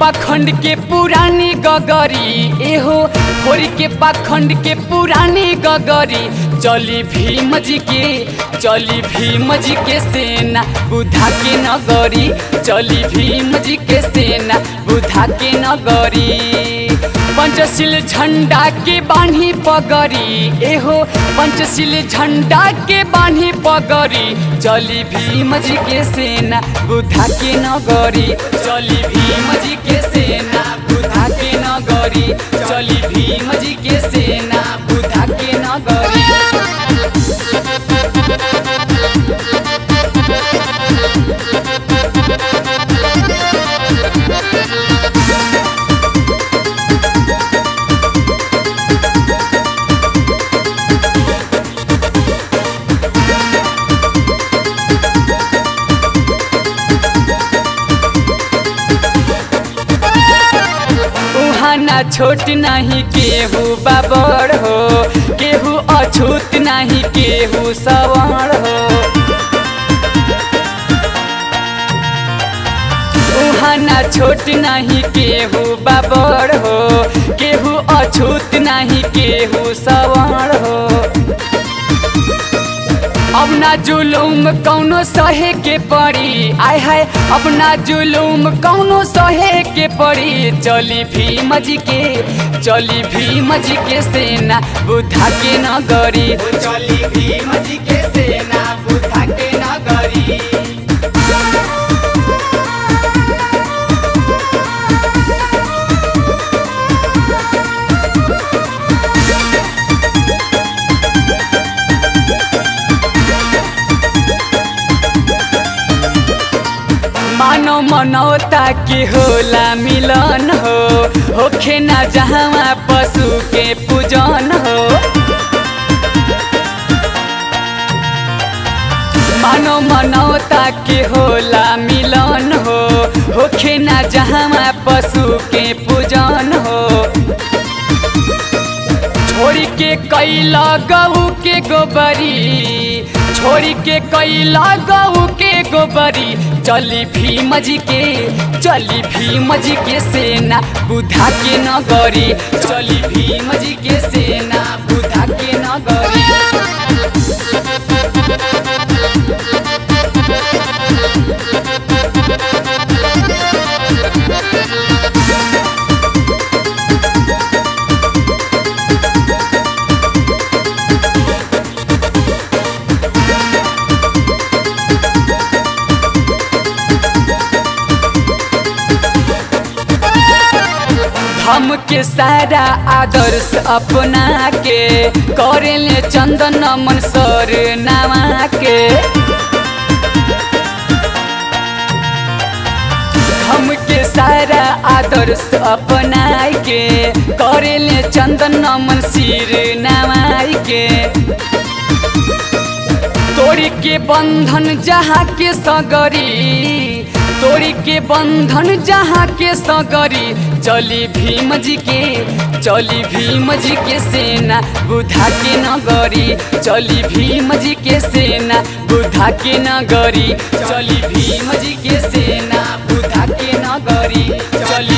पाखंड के पुरानी गगरी एहो होरी के पाखंड के पुरानी गगरी चली भीम जी के चली भीम जी के सेना बुधा के नगरी चली भीम जी के सेना बुधा के नगरी पंचशील झंडा के बान्ही पगरी एहो पंचशील झंडा के बान्ही पगरी चली भीम जी के सेना बुधा के नगरी चली भीम जी के सेना बुधा के नगरी चली भीम जी के सेना बुधा के नगरी उहाँ ना छोट नहीं केहू बाबर हो केहू अछूत नहीं केहू सवर्ण हो उहाँ ना छोट नहीं केहू बाबर हो केहू अछूत नहीं केहू सवर्ण हो अब ना जुलूम कौनो सहे के पड़ी आय हाय अब ना जुलूम कौनो सहे के पड़ी चली भीम जी के चली भीम जी के सेना बुधा के नगरी चली भीम जी के सेना बुधा के नगरी मानो मनौता के होला मिलन हो होखे ना जहाँ पशु के पूजन हो मानो मनौता के होला मिलन हो होखे ना जहाँ पशु के पूजन हो छोड़ी के कैला गऊ के गोबरी छोड़ी के कैला गऊ के गोबरी चली भीम जी के चली भीम जी के सेना बुधा के नगरी चली भीम जी के सेना बुधा के नगरी हम के सारा आदर्श अपना के करेले चंदन मन सर नामा के हम के सारा आदर्श अपना के करेले चंदन मन सिर नामा के तोड़ी के बंधन जहाँ के सगरी तोड़ी के बंधन जहाँ के सगरी चली भीम जी के चली भीम जी के सेना बुधा के नगरी चली भीम जी के सेना बुधा के नगरी चली भीम जी के सेना बुधा के नगरी चली